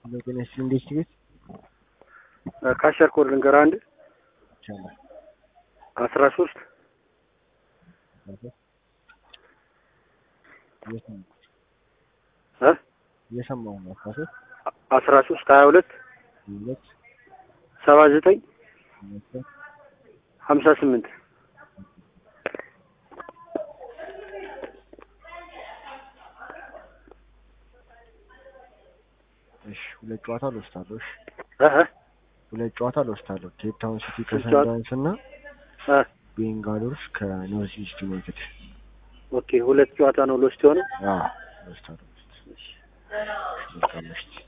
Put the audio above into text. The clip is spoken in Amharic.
ጤና ይስጥልኝ እንዴት ቤት ካሸር ኮድ ልንገርህ አንድ ይቻላል አስራ ሶስት እ እየሰማሁ ነው አስራ ሶስት አስራ ሶስት ሀያ ሁለት ሁለት ሰባ ዘጠኝ ሁለት ሀምሳ ስምንት እሺ ሁለት ጨዋታ ልወስዳለሁ እሺ እ እ ሁለት ጨዋታ ልወስዳለሁ ኬፕ ታውን ሲቲ ስንት ጨዋታ? ከሰንዳውንስ እና እ ቤንጋሎርስ ከኖርዝ ኢስት ዩናይትድ ኦኬ ሁለት ጨዋታ ነው ሎስት የሆነው አዎ ልወስዳለሁ መልካም ምሽት